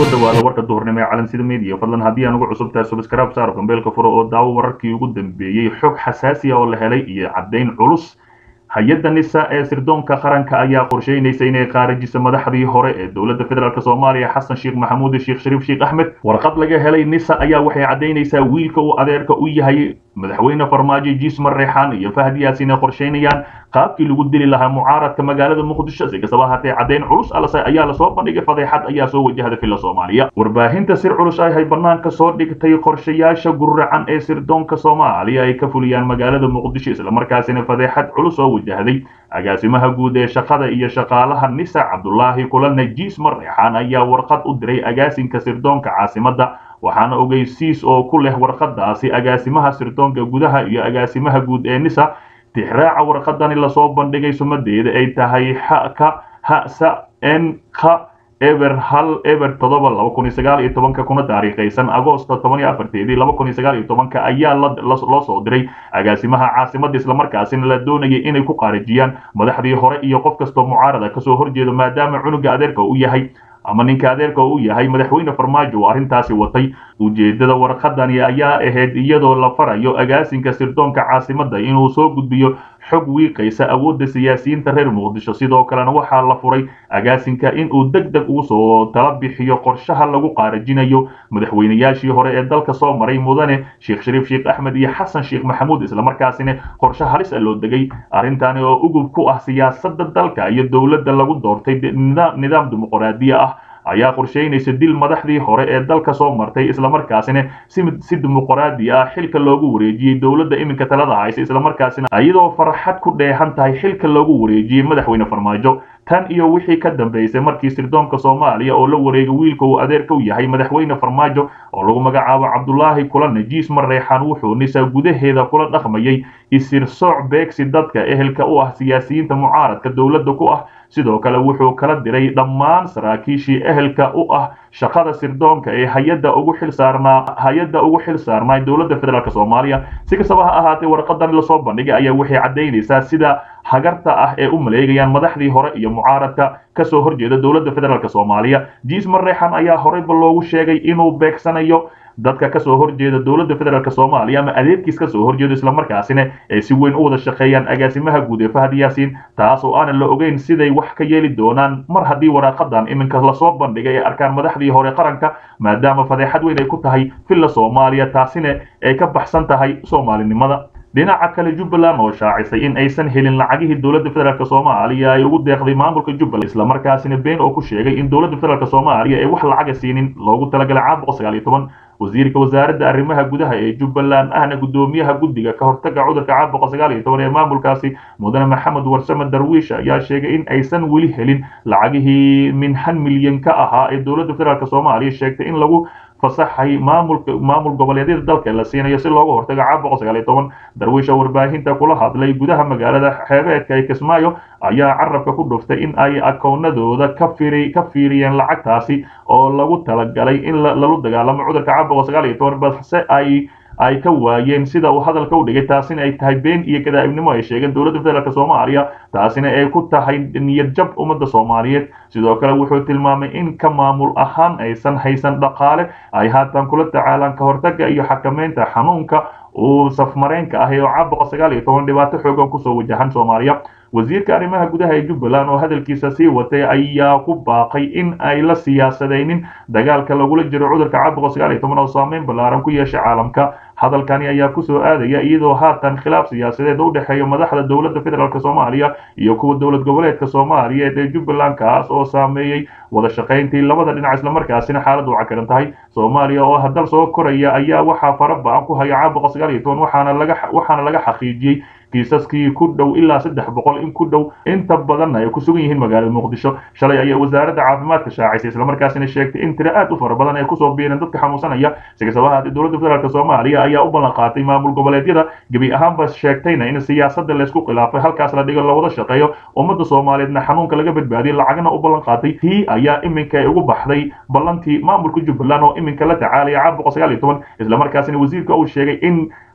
kusoo dhawaada warka duhurnimo ee calansida media fadlan haddii aan ugu cusub tahay subscribe saaro gambeelka furo oo daawo wararkii ugu dambeeyey xog xasaasi ah oo la helay iyo caddayn culus hay-adda nisa ee sirdoonka qaranka ayaa qorsheynaysa inay qaarajiso madaxdii hore ee dowladda federaalk soomaaliya xasan sheekh maxamuud sheekh shariif sheekh axmed warqad laga helay nisa ayaa waxay caddaynaysaa wiilka uu adeerka u yahay madaxweyne farmaajo jiismar reexaan iyo fahad yaasin ay qorsheynayaan qaabkii lagu dili lahaa mucaaradka magaalada muqdisho si kastaba haatee caddayn culus ayaa lasoo bandhigay fadeexad ayaa soo wajahda filla soomaaliya warbaahinta sir culus ahay banaanka soo dhigtay qorshayaasha guracan ee sirdoonka soomaaliya ay ka fuliyaan magaalada muqdisho islamarkaasina fadeexad culus oo wajahday agaasimaha guud ee shaqada iyo shaqaalaha nisa cabdulaahi kulane jiismar reexaan ayaa warqad u diray agaasinka sirdoonka caasimadda waxaana ogeysiis oo ku leh warqadaasi agaasimaha sirdoonka gudaha iyo agaasimaha guud ee nisa tixraaca warqadani lasoo bandhigay sumadeeda ay tahay xka hsa n k eber hal eber todoba laba kun iyo sagaal iyo tobanka kuna taariikhaysan agoosto toban iyo afarteedii laba kun iyo sagaal iyo tobanka ayaa loo soo diray agaasimaha caasimada islamarkaasina la doonayay inay ku qaarijiyaan madaxdii hore iyo qof kastoo mucaarada kasoo horjeedo maadaama cunuga adeerka u yahay ama ninka adeerka u yahay madaxweyne farmaajo oo arrintaasi watay ujeedada warqadani ayaa ahayd iyadoo la farayo agaasinka sirdoonka caasimadda inuu soo gudbiyo xog wiiqaysa awoodda siyaasiyiinta reer muqdisho sidoo kalena waxaa la furay agaasinka inuu deg deg ugu soo tala bixiyo qorshaha lagu qaarajinayo madaxweynayaashii hore ee dalka soo maray mudane sheekh shariif sheekh axmed iyo xasan sheekh maxamuud islamarkaasina qorshe halis a loo degay arrintani oo ugub ku ah siyaasadda dalka iyo dowladda lagu doortay nidaam dimuqraadiya ah ayaa qorsheynaysa dil madaxdii hore ee dalka soo martay islamarkaasina si dimuqraadi ah xilka loogu wareejiyey dowladda iminka talada haysa islamarkaasina iyadoo farxad ku dheehan tahay xilka loogu wareejiyey madaxweyne farmaajo tan iyo wixii ka dambeysay markii sirdoonka soomaaliya oo la wareegay wiilka uu adeerka u yahay madaxweyne farmaajo oo lagu magacaabo cabdulaahi kulane jiismar reexaan wuxuu nisa gudaheeda kula dhaqmayay isir sooc beegsi dadka ehelka u ah siyaasiyiinta mucaaradka dowladda ku ah sidoo kale wuxuu kala diray dhammaan saraakiishii ehelka u ah shaqada sirdoonka ee hay-adda ugu xil saarnaa hay-adda ugu xil saarnaa dowladda federaalk soomaaliya si kastaba ha ahaatee warqadan lasoo bandhigay ayaa waxay caddaynaysaa sida hagarta ah ee u maleegayaan madaxdii hore iyo mucaaradka kasoo horjeeda dowladda federaalk soomaaliya jiismar reexan ayaa horeyba loogu sheegay inuu beegsanayo dadka kasoo horjeeda dowladda federaalk soomaaliya ama adeerkiis kasoo horjeedo islamarkaasina ay si weyn u wada shaqeeyaan agaasimaha guud ee fahad yaasiin taas oo aanan la ogeyn siday wax ka yeeli doonaan mar haddii waraaqadan iminka lasoo bandhigay ay arkaan madaxdii hore qaranka maadaama fadeexad weyn ay ku tahay villa soomaaliya taasina ay ka baxsan tahay soomaalinimada dhinaca kale jubbaland oo shaacisay in aysan helin lacagihii dowladda federaalk soomaaliya ay ugu deeqday maamulka jubbaland islamarkaasina been oo ku sheegay in dowladda federaalk soomaaliya ay wax lacaga siinin loogu talagalay caam boqol sagaal iyo toban wasiirka wasaaradda arrimaha gudaha ee jubbaland ahna guddoomiyaha guddiga ka hortaga cudurka caam boqol sagaal iyo toban ee maamulkaasi mudane maxamed warsame darwiish ayaa sheegay in aysan weli helin lacagihii min han milyan ka ahaa ee dowladda federaalk soomaaliya sheegtay in lagu fasaxay maamulka maamul goboleedyada dalka la siinayo si looga hortago caam boqol sagaal iyo toban darwiisha warbaahinta kula hadlay gudaha magaalada xeebeedka ee kismaayo ayaa carabka ku dhuftay in ay akoonadooda ka firi ka fiiriyeen lacagtaasi oo lagu talagalay in lalu dagaalamo cudurka caam boqol sagaal iyo toban balse ay ay ka waayeen sida uu hadalka u dhigay taasina ay tahay been iyo gadaa'ibnimo ay sheegeen dowladda federaalk soomaaliya taasina ay ku tahay niyad jab ummadda soomaaliyeed sidoo kale wuxuu tilmaamay in ka maamul ahaan aysan haysan dhaqaale ay haatan kula tacaalaan ka hortaga iyo xakameynta xanuunka uu safmareenka ah oo caam boqol sagaal iyo toban dhibaato xoogan kusoo wajahan soomaaliya wasiirka arrimaha gudaha ee jubbaland oo hadalkiisa sii watay ayaa ku baaqay in ay la siyaasadaynin dagaalka lagula jiro cudurka caam boqol sagaal iyo toban oo saameyn ballaaran ku yeeshay caalamka hadalkani ayaa kusoo aadaya iyadoo haatan khilaaf siyaasadeed u dhexeeya madaxda dowladda federaalk soomaaliya iyo kuwa dowlad goboleedka soomaaliyeed ee jubbaland kaas oo saameeyey wada shaqayntii labada dhinac islamarkaasina xaaladdu cakaran tahay soomaaliya oo hadal soo koraya ayaa waxaa fara ba-an ku haya caam boqol sagaal iyo toban waxaana laga waxaana laga xaqiijiyey kiisaskii ku dhow ilaa saddex boqol in ku dhow inta badanna ay ku sugan yihiin magaalada muqdisho shalay ayaa wasaaradda caafimaadka shaacisay islamarkaasina sheegtay in tiro aad u fara badan ay kusoo biireen dadka xanuunsanaya si kastaba haatee dowladda federaalk soomaaliya ayaa u ballan qaatay maamul goboleedyada gebi ahaanba sheegtayna in siyaasadda laysku khilaafay halkaas la dhigo lawada shaqeeyo ummadda soomaaliyeedna xanuunka laga badbaadiyay lacagna u ballan qaatay tii ayaa iminka ay ugu baxday ballantii maamulka jubbaland oo iminka la tacaalaya caam boqol sagaal iyo toban islamarkaasina wasiirka uu sheegay in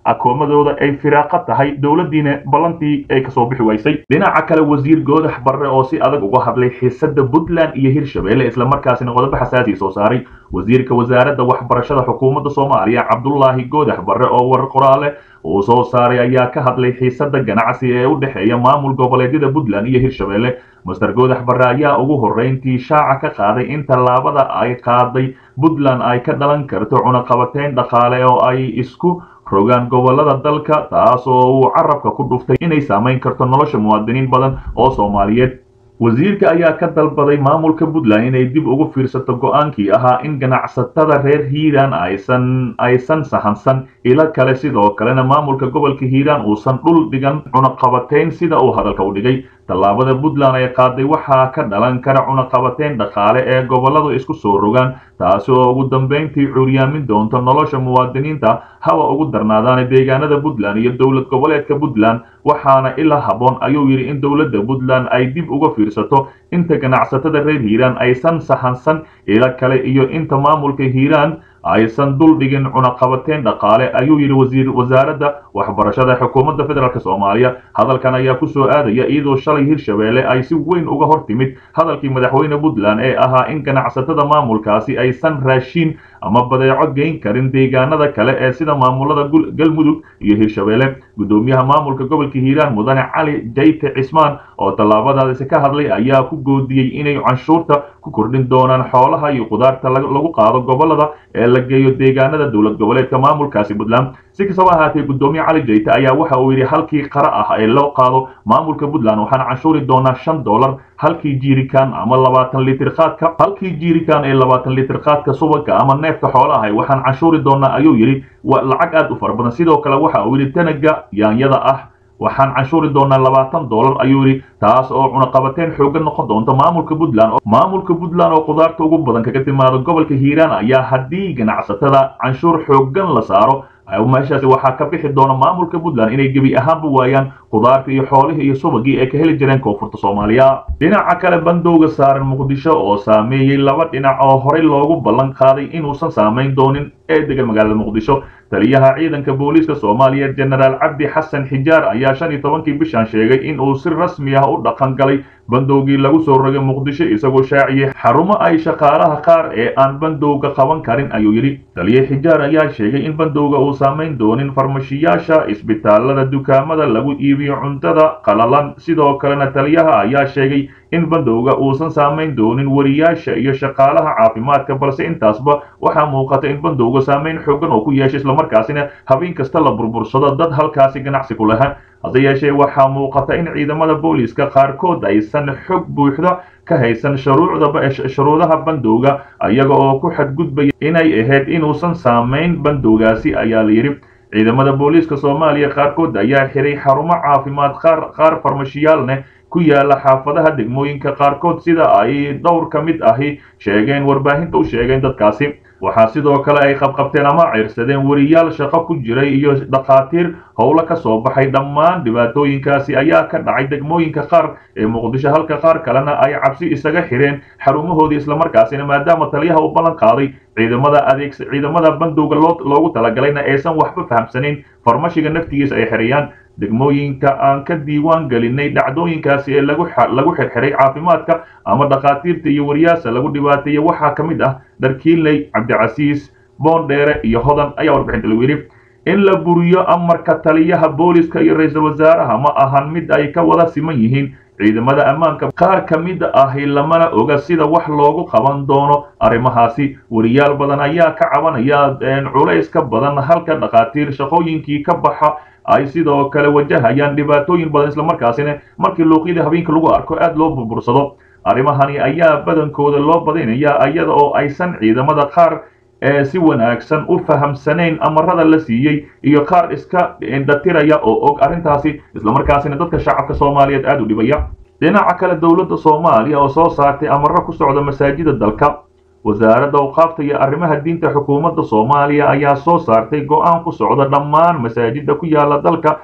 akoomadooda ay firaaqo tahay dowladdiina ballantii ay kasoo bixi waysay dhinaca kale wasiir goodax barre oo si adag uga hadlay xiisada puntland iyo hirshabelle islamarkaasina qodobo xasaasi soo saaray wasiirka wasaaradda waxbarashada xukuumadda soomaaliya cabdulaahi goodax barre oo war qoraale uu soo saaray ayaa ka hadlay xiisada ganacsi ee u dhexeeya maamul goboleedyada puntland iyo hirshabelle master goodax barre ayaa ugu horreyntii shaaca ka qaaday in tallaabada ay qaaday puntland ay ka dhalan karto cunaqabateyn dhaqaale oo ay isku rogaan gobolada dalka taas oo uu carabka ku dhuftay inay saamayn karto nolosha muwaadiniin badan oo soomaaliyeed wasiirka ayaa ka dalbaday maamulka puntland inay dib ugu fiirsato go-aankii ahaa in ganacsatada reer hiiraan aysan aysan sahansan ilo kale sidoo kalena maamulka gobolka hiiraan uusan dhul dhigan cunaqabateyn sida uu hadalka u dhigay tallaabada puntland ay qaaday waxaa ka dhalan kara cunaqabateyn dhaqaale ee goboladu isku soo rogaan taasi oo ugu dambayntii cuuryaamin doonto nolosha muwaadiniinta haba ugu darnaadaana deegaanada puntland iyo dowlad goboleedka puntland waxaana ilaa habboon ayuu yidhi in dowladda puntland ay dib uga fiirsato inta ganacsatada reer hiiraan aysan sahansan ilo kale iyo inta maamulka hiiraan aysan dul dhigin cunaqabateyn dhaqaale ayuu yidhi wasiir wasaaradda waxbarashada xukuumadda federaalk soomaaliya hadalkan ayaa ku soo aadaya iyadoo shalay hirshabelle ay si weyn uga hor timid hadalkii madaxweyne puntland ee ahaa in ganacsatada maamulkaasi aysan raashiin ama badeeco geyn karin deegaanada kale ee sida maamulada galmudug iyo hirshabelle guddoomiyaha maamulka gobolka hiiraan mudane cali jayte cismaan oo tallaabadaasi ka hadlay ayaa ku goodiyey inay canshuurta ku kordhin doonaan xoolaha iyo qudaarta lagu qaado gobolada ee la geeyo deegaanada dowlad goboleedka maamulkaasi puntland si kastaba ahaatee guddoomiye cali jayte ayaa waxa uu yidhi halkii qara ah ee loo qaado maamulka puntland waxaan canshuuri doonaa shan dollar halkii jiirikan ama labaatan litir qaadka halkii jiirikan ee labaatan litir qaadka subaga ama neefka xoolaha waxaan canshuuri doonaa ayuu yidhi lacag aad u fara badan sidoo kale waxa uu yidhi tanaga yaanyada ah waxaan canshuuri doonaa labaatan dollar ayuu yidhi taas oo cunaqabateyn xooggan noqon doonta maamulka puntland maamulka puntland oo qudaarta ugu badan kaga timaado gobolka hiiraan ayaa haddii ganacsatada canshuur xooggan la saaro meeshaasi waxaa ka bixi doona maamulka puntland inay gebi ahaanba waayaan qudaarta iyo xoolihii iyo subagii ay ka heli jireen koonfurta soomaaliya dhinaca kale bandowga saaran muqdisho oo saameeyey laba dhinac oo horey loogu ballan qaaday inuusan saamayn doonin ee degan magaalada muqdisho taliyaha ciidanka booliiska soomaaliya jenaraal cabdi xasan xijaar ayaa shan iyo tobankii bishan sheegay in uu si rasmi ah u dhaqan galay bandowgii lagu soo rogay muqdisho isagoo shaaciyey xarumo ay shaqaalaha qaar ee aan bandowga qaban karin ayuu yidhi taliye xijaar ayaa sheegay in bandowga uu saamayn doonin farmashiyaasha isbitaalada dukaamada lagu iibiyo cuntada qalalan sidoo kalena taliyaha ayaa sheegay in bandowga uusan saamayn doonin wariyaasha iyo shaqaalaha caafimaadka balse intaasba waxaa muuqata in bandowga saamayn xoogan oo ku yeeshay islamarkaasina habeen kasta la burbursado dad halkaasi ganacsi ku lahaan hase yeeshee waxaa muuqata in ciidamada booliiska qaarkood aysan xog buuxda ka haysan shuruudaha bandowga iyaga oo ku xadgudbaya inay ahayd inuusan saamayn bandowgaasi ayaa la yidhi ciidamada booliiska soomaaliya qaarkood ayaa xiray xarumo caafimaad qaar farmashiyaalneh ku yaala xaafadaha degmooyinka qaarkood sida ay dhowr ka mid ahi sheegeen warbaahinta u sheegeen dadkaasi waxaa sidoo kale ay qabqabteen ama ciirsadeen weriyaal shaqo ku jiray iyo dhakhaatiir howlo ka soo baxay dhammaan dhibaatooyinkaasi ayaa ka dhacay degmooyinka qaar ee muqdisho halka qaar kalena ay cabsi isaga xireen xarumahoodii islamarkaasina maadaama taliyaha u ballan qaaday ciidamada adeeg ciidamada bandowga loogu talagalayna aysan waxba fahamsanayn farmashiga naftigiisa ay xirayaan degmooyinka aan ka diiwaan gelinay dhacdooyinkaasi ee lagu xirxiray caafimaadka ama dhakhaatiirta iyo wariyaasa lagu dhibaateeyey waxaa ka mid ah dharkiinley cabdicasiis boondheere iyo hodan ayaa warbixinta lagu yidhi in la buriyo amarka taliyaha booliska iyo ra-iisul wasaaraha ma ahan mid ay ka wada siman yihiin ciidamada ammaanka qaar ka mid ahi lamana oga sida wax loogu qaban doono arrimahaasi wariyaal badan ayaa ka cabanaya culays ka badan halka dhakhaatiir shaqooyinkii ka baxa ay sidoo kale wajahayaan dhibaatooyin badan islamarkaasina markii luuqyada habeenka lagu arko aad loo burbursado arrimahani ayaa badankooda loo badinaya iyada oo aysan ciidamada qaar ee si wanaagsan u fahamsanayn amarada la siiyey iyo qaar iska indhatiraya oo og arrintaasi islamarkaasina dadka shacabka soomaaliyeed aad u dhibaya dhinaca kale dowladda soomaaliya oo soo saartay amaro ku socda masaajida dalka wasaaradda awqaafta iyo arrimaha diinta xukuumadda soomaaliya ayaa soo saartay go-aan ku socda dhammaan masaajida ku yaala dalka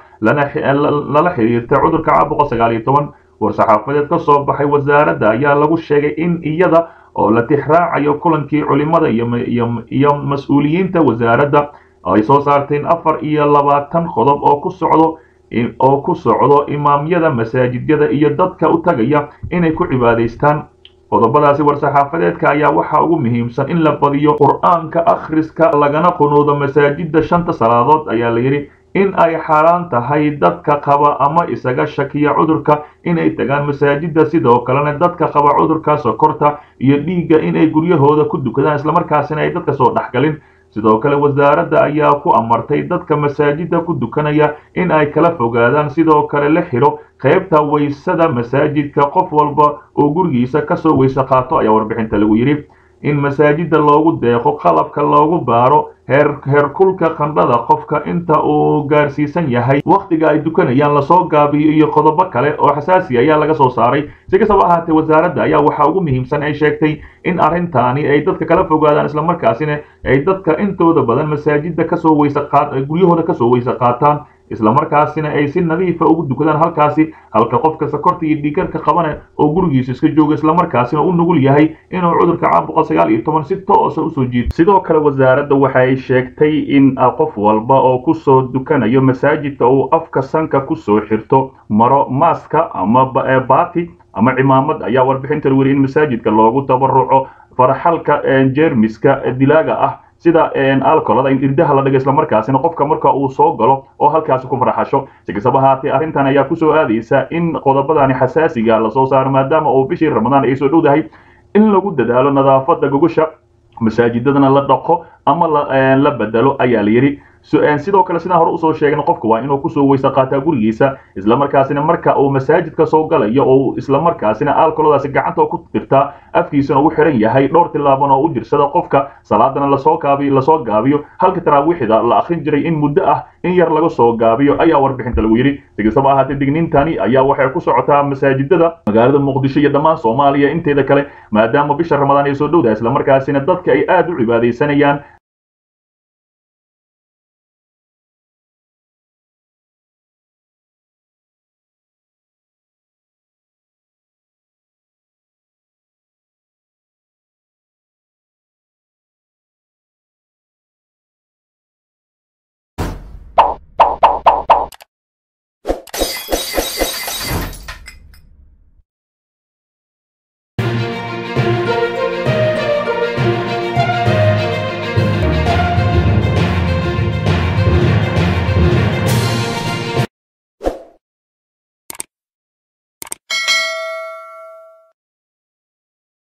lala xiriirta cudurka caabuqa sagaal iyo toban war-saxaafadeed ka soo baxay wasaaradda ayaa lagu sheegay in iyada oo la tixraacayo kulankii culimada iyo mas-uuliyiinta wasaaradda ay soo saarteen afar iyo labaatan qodob oo ku socdo oo ku socdo imaamyada masaajidyada iyo dadka u tagaya inay ku cibaadaystaan qodobadaasi war-saxaafadeedka ayaa waxaa ugu muhiimsan in la badiyo qur-aanka akhriska lagana qunuudo masaajidda shanta salaadood ayaa la yidhi in ay xaaraan tahay dadka qaba ama isaga shakiya cudurka inay tagaan masaajidda sidoo kalena dadka qaba cudurka sokorta iyo dhiigga inay guryahooda ku dukadaan islamarkaasina ay dadka soo dhexgalin sidoo kale wasaaradda ayaa ku amartay dadka masaajidda ku dukanaya in ay kala fogaadaan sidoo kale la xidho qaybta waysada masaajidka qof walba oo gurigiisa kasoo weyse qaato ayaa warbixinta lagu yidhi in masaajidda loogu deeqo qalabka loogu baaro heer heerkulka qandhada qofka inta uu gaarsiisan yahay wakhtiga ay dukanayaan lasoo gaabiyo iyo qodobo kale oo xasaasi ayaa laga soo saaray si kastaba ahaatee wasaaradda ayaa waxaa ugu muhiimsan ay sheegtay in arrintaani ay dadka kala fogaadaan islamarkaasina ay dadka intooda badan masaajidda kasoo weyse qaad guryahooda kasoo weyse qaataan islamarkaasina ay si nadiifa ugu dukadaan halkaasi halka qofka sakorta iyo dhiigarka qabana oo gurigiisa iska jooga islamarkaasina u nugul yahay inuu cudurka caan boqol sagaal iyo toban si toosa usoo jiito sidoo kale wasaaradda waxa ay sheegtay in qof walba oo kusoo dukanayo masaajidka uu afka sanka kusoo xirto maro maaska ama baati ama cimaamad ayaa warbixinta weli in masaajidka loogu tabaruco farxalka jeermiska dilaaga ah sida alcolada in irdaha la dhigo islamarkaasina qofka marka uu soo galo oo halkaasi ku farxasho si kastaba ahaatee arrintan ayaa kusoo aadaysa in qodobadani xasaasiga lasoo saaro maadaama uu bishii ramadaan ay soo dhowdahay in lagu dadaalo nadaafada gogosha masaajidadana la dhaqo ama la bedelo ayaa la yidhi sidoo kale sidaan hore usoo sheegna qofka waa inuu kusoo weyse qaataa gurigiisa islamarkaasina marka uu masaajidka soo galayo oo islamarkaasina alkoladaasi gacanta ku dirtaa afkiisana u xiran yahay dhowr tilaaban oo u jirsada qofka salaadana lasoo gaabiyo lasoo gaabiyo halka taraawiixda la akrin jiray in muddo ah in yar laga soo gaabiyo ayaa warbixinta lagu yidhi si kastaba ahaatee digniintani ayaa waxay ku socotaa masaajidada magaalada muqdisho iyo dhammaan soomaaliya inteeda kale maadaama bisha ramadaan ay soo dhowdahay islamarkaasina dadka ay aada u cibaadaysanayaan